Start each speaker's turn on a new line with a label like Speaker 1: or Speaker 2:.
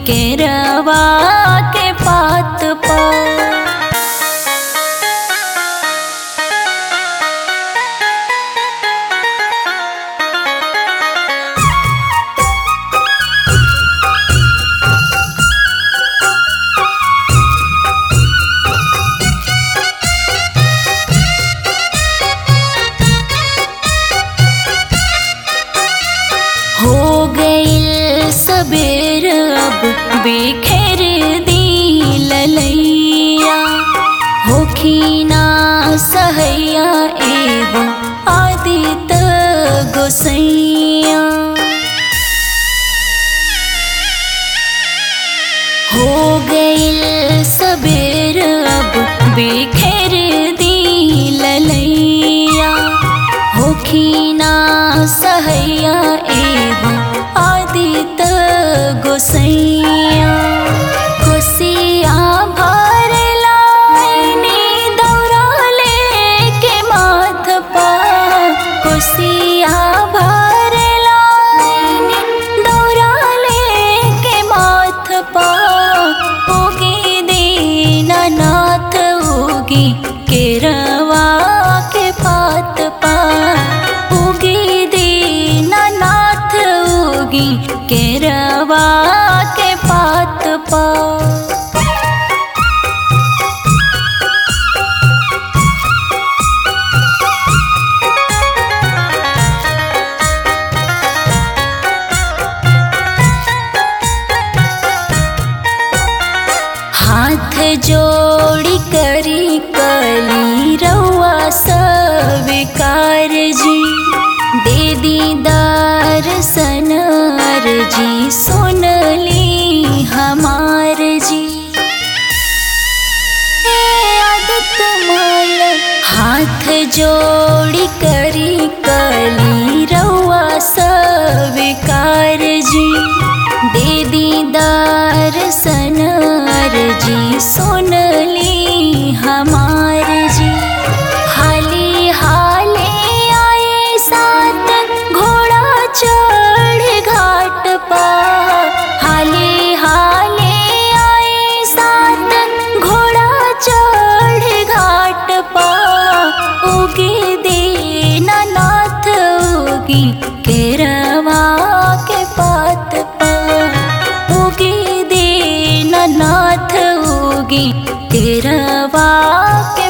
Speaker 1: केरवा के पात पर हो गईल सबेर अब बिखेर दी ललैया होखीना सहैया एवं आदित गोसैया हो गईल सबेर अब बिखेर दी ललैया होखीना सहैया एवं आदित गोसैया खुशिया भर लाइनी दौरा लेके माथ पर खुशिया भर लाइनी दौरा लेके माथ पर उगी दीनानाथ उगी केरवा के पात पर उगी दीनानाथ उगी केरवा के पात पर हाथ जोड़ी करी कली रउआ स्वीकार जी दे दीदार सनर जी सुन ली हमार जी हे आदत माल हाथ जोड़ी करी कली रउआ स्वीकार जी दे दीदार सनर जी सुन ली हमार जी हाली हाले आए साथ घोड़ा चढ़ घाट पर हाले हाले आए साथ घोड़ा चढ़ घाट पर उगे दीनानाथ उगी केरवा के पात पर उगी दीनानाथ उगी केरवा के